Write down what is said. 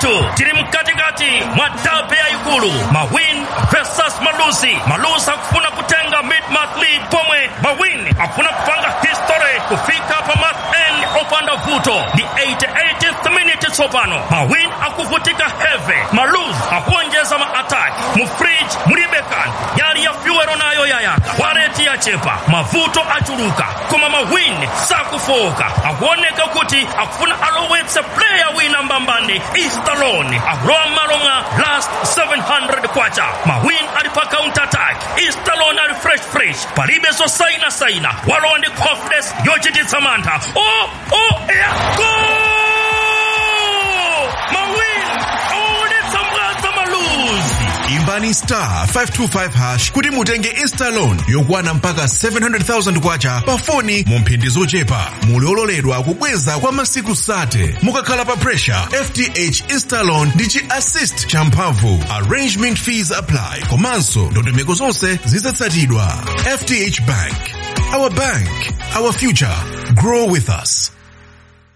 ndithu tili mkatikati mwa dabe yayikulu mawin versus malusi malusi akufuna kutenga mid-month lead pomwe mawin akufuna kupanga history kufika pa month end opanda vuto ndi 88th minute tsopano mawin akuvutika heavy maluz akuonjeza ma attack mu fridge mulibe kanthu yali ya fyuwero nayo yayaka wareti yachepa mavuto achuluka koma mawin sakufoka akuoneka kuti akufuna alowetse player wina mbambani istalon akulowa m'malo mwa last 700 kwacha mawin ali pa counter attack istalon ali fresh fresh palibe zosaina saina walowa ndi confidence yochititsa mantha o o ya gol mawin awaonetsa mbwaza maluzi imbani star 525 hash kuti mutenge instalon yokwana mpaka 700,000 kwacha pa foni mu mphindi zochepa muli ololedwa kubweza kwa masiku 30 mukakhala pa pressure fth instalon ndi chi assist champhamvu arrangement fees apply komanso ndondomeko zonse zizatsatidwa fth bank our bank our future grow with us